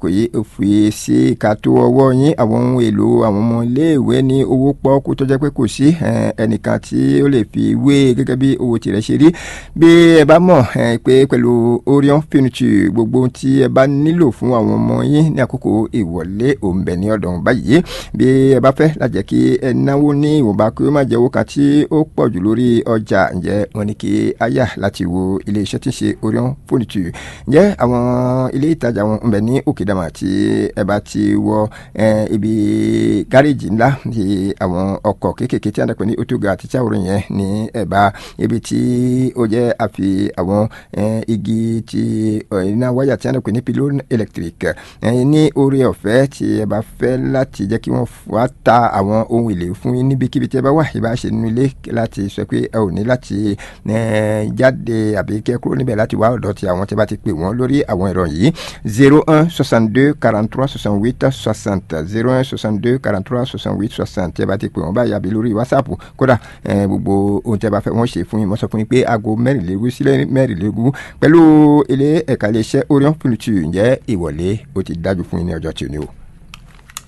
àsìkò yìí ó fi sí ìkàtó ọwọ́ yín àwọn ohun èlò àwọn ọmọ iléèwé ní owó pọ́ọ́kú tó jẹ́ pé kò sí ẹnìkan tí ó lè fi wé gẹ́gẹ́ bí owó tirẹ̀ ṣe rí bí ẹ bá mọ̀ pé pẹ̀lú Orion furniture gbogbo ohun tí ẹ bá nílò fún àwọn ọmọ yín ní àkókò ìwọlé òǹbẹ ní ọ̀dọ̀ báyìí bí ẹ bá fẹ́ lájẹ́ kí ẹ náwó ní ìwọ̀nba kí ó má jẹ́ owó kan tí ó pọ̀ jù lórí ọjà ǹjẹ́ wọ́n ní kí a yà láti wo ilé iṣẹ́ tí ń ṣe Orion furniture ǹjẹ́ àwọn ilé ìtajà wọn ń bẹ ní Òkèdàmà tí ẹ bá ti wọ ibi gáréèjì ńlá ti àwọn ọkọ̀ kéékèèké tí a dàpẹ́ ní otoga àti tíáwòrán yẹn ní ẹ̀bá ibi tí ó jẹ́ àfi àwọn igi ti iná wáyà tí a dàpẹ́ ní pylon electric ní orí ọ̀fẹ́ tí ẹ bá fẹ́ láti jẹ́ kí wọ́n wá ta àwọn ohun èlé fún yín níbikíbi tí ẹ bá wà ìbá ṣe nínú ilé láti sọ pé ẹ ò ní láti jáde àbí kẹ́ kúrò níbẹ̀ láti wá ọ̀dọ̀ tí àwọn tí a bá ti pè wọ́n lórí àwọn ẹ̀rọ yìí zero un soixante deux quarante trois soixante huit soixante zero un soixante deux quarante trois soixante huit soixante tí ẹ bá ti pè wọ́n báyìí àbí lórí whatsapp kódà gbogbo ohun tí a bá fẹ́ wọ́n ṣe fún yín mo sọ fún yín pé aago mẹ́rìnlélógún sílẹ̀ mẹ́rìnlélógún pẹ̀lú ilé ẹ̀ka iléeṣẹ́ Orion furniture ǹjẹ́ ìwọlé ó ti dájú fún yín ní ọjọ́ tí ò ní o.